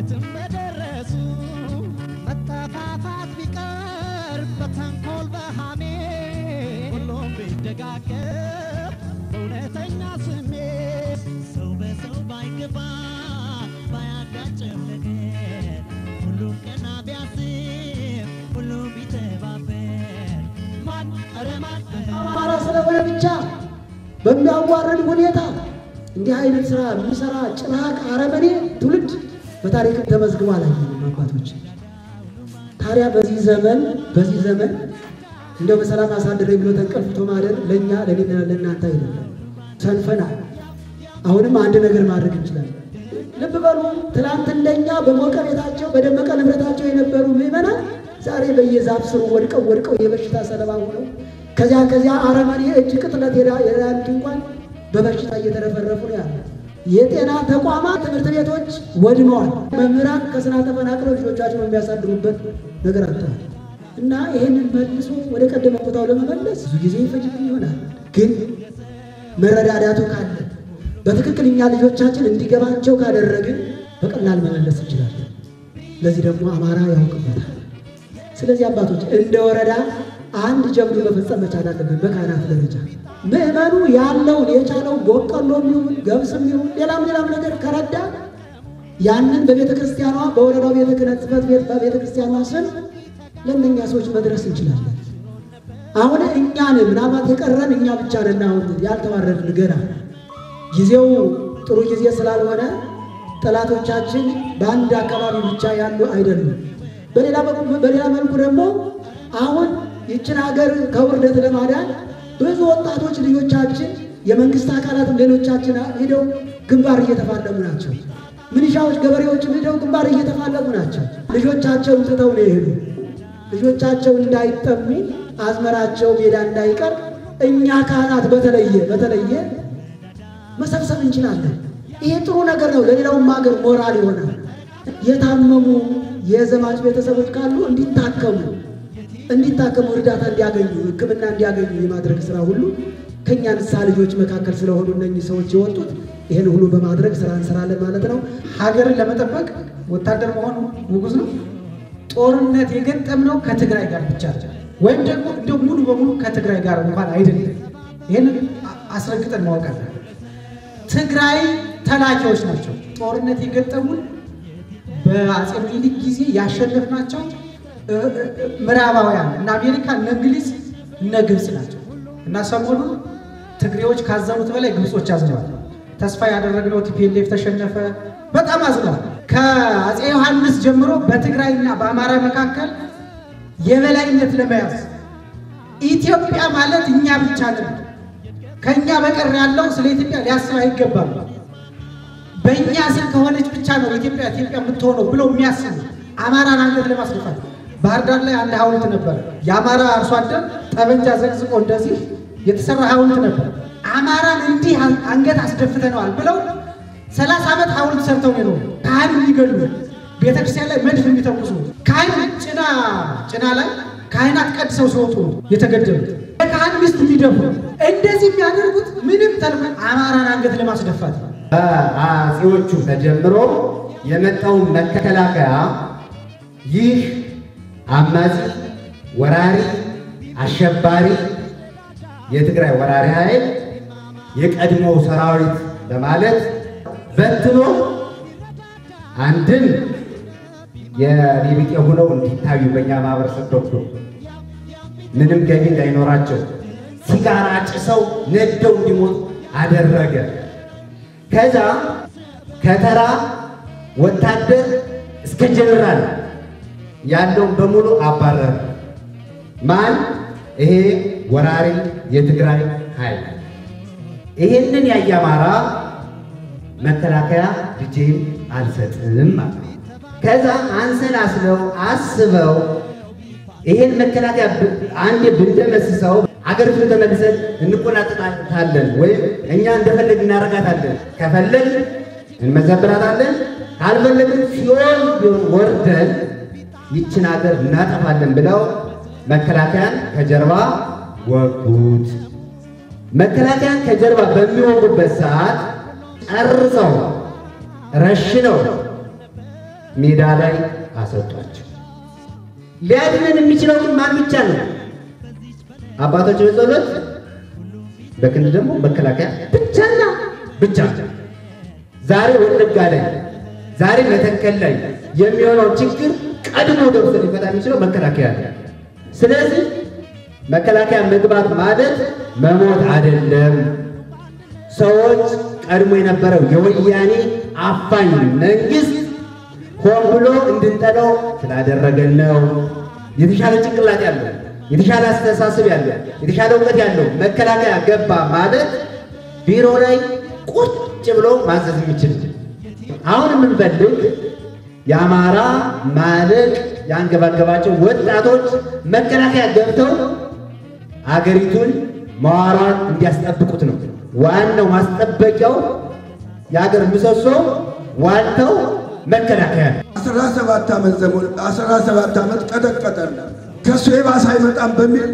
የትም በደረሱ መጠፋፋት ቢቀር በተንኮል በሃሜ ሁሉም ቢደጋገፍ በእውነተኛ ስሜት ሰው በሰው ባይገባ ባያጋጭም ነገር ሁሉም ቀና ቢያስብ ሁሉም ቢተባበር ማን ኧረ ማን አማራ ስለሆነ ብቻ በሚያዋርድ ሁኔታ እንዲህ አይነት ስራ የሚሰራ ጭራቅ አረመኔ ትውልድ በታሪክ ተመዝግቦ አላየንም አባቶች። ታዲያ በዚህ ዘመን በዚህ ዘመን እንደው በሰላም አሳድረኝ ብሎ ተንቀልፍቶ ማደር ለእኛ ለኔና ለእናንተ አይደለም፣ ሰንፈናል። አሁንም አንድ ነገር ማድረግ እንችላለን። ልብ በሉ፣ ትናንት እንደኛ በሞቀ ቤታቸው በደመቀ ንብረታቸው የነበሩ ምዕመናን ዛሬ በየዛፍ ስሩ ወድቀው ወድቀው የበሽታ ሰለባ ሆነው ከዚያ ከዚያ አረመኔ እጅ ቅጥለት የዳኑት እንኳን በበሽታ እየተረፈረፉ ነው ያለ። የጤና ተቋማት፣ ትምህርት ቤቶች ወድመዋል። መምህራን ከስራ ተፈናቅለው ልጆቻቸውን የሚያሳድሩበት ነገር አጥተዋል። እና ይህንን መልሶ ወደ ቀደመ ቦታው ለመመለስ ብዙ ጊዜ ይፈጅብን ይሆናል። ግን መረዳዳቱ ካለ በትክክል እኛ ልጆቻችን እንዲገባቸው ካደረግን በቀላል መመለስ እንችላለን። ለዚህ ደግሞ አማራ ያውቅበታል። ስለዚህ አባቶች እንደ ወረዳ አንድ ጀብዱ መፈጸም መቻል አለብን። በካህናት ደረጃ ምዕመኑ ያለውን የቻለውን በቆሎም ይሁን ገብስም ይሁን ሌላም ሌላም ነገር ከረዳ ያንን በቤተ ክርስቲያኗ በወረዳው ቤተ ክህነት ጽሕፈት ቤት በቤተ ክርስቲያኗ ስም ለእነኛ ሰዎች መድረስ እንችላለን። አሁን እኛን ምናልባት የቀረን እኛ ብቻ ነን። አሁን ያልተዋረድን ገና ጊዜው ጥሩ ጊዜ ስላልሆነ ጠላቶቻችን በአንድ አካባቢ ብቻ ያሉ አይደሉም። በሌላ በኩል በሌላ መልኩ ደግሞ አሁን ይችን ሀገር ከውርደት ለማዳን ብዙ ወጣቶች ልጆቻችን የመንግስት አካላትም ሌሎቻችን ሂደው ግንባር እየተፋለሙ ናቸው። ምንሻዎች፣ ገበሬዎችም ሂደው ግንባር እየተፋለሙ ናቸው። ልጆቻቸውን ትተው ነው የሄዱ። ልጆቻቸው እንዳይጠሙ አዝመራቸው ሜዳ እንዳይቀር እኛ ካህናት በተለየ በተለየ መሰብሰብ እንችላለን። ይሄ ጥሩ ነገር ነው። ለሌላውም ሀገር ሞራል ይሆናል። የታመሙ የዘማች ቤተሰቦች ካሉ እንዲታከሙ እንዲታከሙ እርዳታ እንዲያገኙ ሕክምና እንዲያገኙ የማድረግ ስራ ሁሉ ከእኛ ንስሐ ልጆች መካከል ስለሆኑ እነኚህ ሰዎች የወጡት ይህን ሁሉ በማድረግ ስራ እንሰራለን ማለት ነው። ሀገርን ለመጠበቅ ወታደር መሆኑ ውጉዝ ነው። ጦርነት የገጠምነው ከትግራይ ጋር ብቻ ወይም ደግሞ እንደው ሙሉ በሙሉ ከትግራይ ጋር እንኳን አይደለም። ይህንን አስረግጠን ማወቅ አለን። ትግራይ ተላኪዎች ናቸው። ጦርነት የገጠሙን በአጼ ምኒልክ ጊዜ ያሸነፍናቸው ምዕራባውያን እነ አሜሪካ እነ እንግሊዝ እነ ግብፅ ናቸው እና ሰሞኑን ትግሬዎች ካዘኑት በላይ ግብጾች አዝነዋል። ተስፋ ያደረግነው ቲፒኤልኤፍ ተሸነፈ፣ በጣም አዝነዋል። ከአጼ ዮሐንስ ጀምሮ በትግራይና በአማራ መካከል የበላይነት ለመያዝ ኢትዮጵያ ማለት እኛ ብቻ ነን፣ ከእኛ በቀር ያለው ስለ ኢትዮጵያ ሊያስብ አይገባም፣ በእኛ ስር ከሆነች ብቻ ነው ኢትዮጵያ ኢትዮጵያ የምትሆነው ብለው የሚያስቡ አማራን አንገት ለማስደፋት ባህር ዳር ላይ አንድ ሐውልት ነበር። የአማራ አርሶ አደር ጠበንጃ ዘቅዝቆ እንደዚህ የተሰራ ሐውልት ነበር። አማራን እንዲህ አንገት አስደፍተነዋል ብለው ሰላሳ ዓመት ሐውልት ሰርተው ነው የኖሩ። ካህን የሚገሉ ቤተክርስቲያን ላይ መድፍ የሚተኩሱ ካህን ጭና ጭና ላይ ካህናት ቀድሰው ሲወጡ ነው የተገደሉት። የካህን ሚስት የሚደፉ እንደዚህ የሚያደርጉት ምንም ተልኮ አማራን አንገት ለማስደፋት ነው። በአጼዎቹ ተጀምሮ የመጣውን መከላከያ ይህ አማጺ፣ ወራሪ፣ አሸባሪ የትግራይ ወራሪ ኃይል የቀድሞው ሰራዊት በማለት በትኖ አንድም የኔቢጤ ሆነው እንዲታዩ በእኛ ማህበረሰብ በኩል ምንም ገቢ እንዳይኖራቸው ሲጋራ ጭሰው ነደው እንዲሞቱ አደረገ። ከዛ ከተራ ወታደር እስከ ጀነራል ያለውን በሙሉ አባረረ። ማን? ይሄ ወራሪ የትግራይ ኃይል። ይሄንን ያየ አማራ መከላከያ ልጄን አልሰጥም ማለት ነው። ከዛ አንሰላስለው አስበው ይሄን መከላከያ አንዴ ብንደመስሰው አገሪቱ ተመልሰን እንቆናጠጣታለን ወይም እኛ እንደፈለግ እናረጋታለን። ከፈለግ እንመዘብራታለን፣ ካልፈለግን ሲሆን ቢሆን ወርደን ይችን ሀገር እናጠፋለን ብለው መከላከያን ከጀርባ ወጉት። መከላከያን ከጀርባ በሚወጉበት ሰዓት ጨርሰው ረሽነው ሜዳ ላይ አሰጧቸው። ሊያድነን የሚችለው ግን ማን ብቻ ነው? አባቶች በጸሎት በክንድ ደግሞ መከላከያ ብቻና ብቻ። ዛሬ ወለጋ ላይ ዛሬ መተከል ላይ የሚሆነው ችግር ቀድሞ ደርሶ ሊፈታ የሚችለው መከላከያ ነው። ስለዚህ መከላከያ መግባት ማለት መሞት አይደለም። ሰዎች ቀድሞ የነበረው የወያኔ አፋኝ መንግስት ሆን ብሎ እንድንጠለው ስላደረገን ነው። የተሻለ ጭንቅላት ያለው የተሻለ አስተሳሰብ ያለው የተሻለ እውቀት ያለው መከላከያ ገባ ማለት ቢሮ ላይ ቁጭ ብሎ ማዘዝ የሚችል አሁን የምንፈልግ የአማራ ማለቅ ያንገባገባቸው ወጣቶች መከላከያ ገብተው አገሪቱን መዋሯን እንዲያስጠብቁት ነው። ዋናው ማስጠበቂያው የሀገር ምሰሶ ዋልተው መከላከያ ነው። አስራ ሰባት ዓመት ዘመን አስራ ሰባት ዓመት ቀጠቀጠን። ከእሱ የባሰ አይመጣም በሚል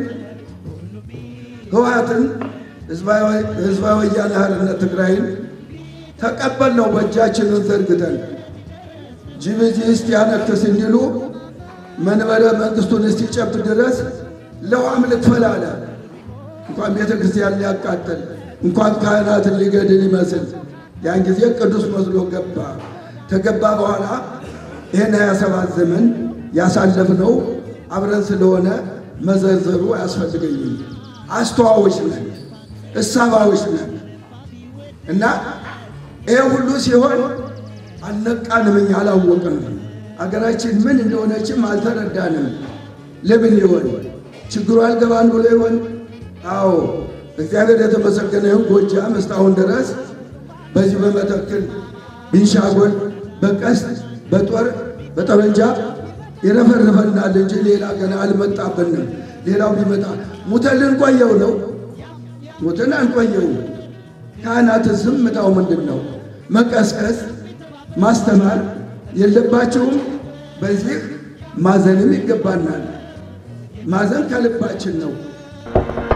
ህወሓትን ህዝባዊ ወያነ ሓርነት ትግራይን ተቀበልነው በእጃችንን ዘርግተን ጅቡቲ እስኪያነክስ እንዲሉ መንበረ መንግስቱን እስኪጨብጥ ድረስ ለውሃም ልክፈል አለ። እንኳን ቤተ ክርስቲያን ሊያቃጥል እንኳን ካህናትን ሊገድል ይመስል ያን ጊዜ ቅዱስ መስሎ ገባ። ከገባ በኋላ ይህን 27 ዘመን ያሳለፍነው አብረን ስለሆነ መዘርዘሩ አያስፈልገኝም። አስተዋዎች ነን፣ እሳባዎች ነን እና ይሄ ሁሉ ሲሆን አልነቃንም፣ እኛ አላወቅንም። አገራችን ምን እንደሆነችም አልተረዳንም። ለምን ይሆን ችግሩ አልገባን ብሎ ይሆን? አዎ እግዚአብሔር የተመሰገነ ይሁን። ጎጃም እስካሁን ድረስ በዚህ በመተክል ቢንሻጎል በቀስት በጦር በጠመንጃ ይረፈርፈናል እንጂ ሌላ ገና አልመጣብንም። ሌላው ቢመጣ ሙተን ልንቆየው ነው። ሙተን አንቆየው። ካህናት ዝምታው ምንድን ነው? መቀስቀስ ማስተማር የለባቸውም። በዚህ ማዘንም ይገባናል። ማዘን ከልባችን ነው።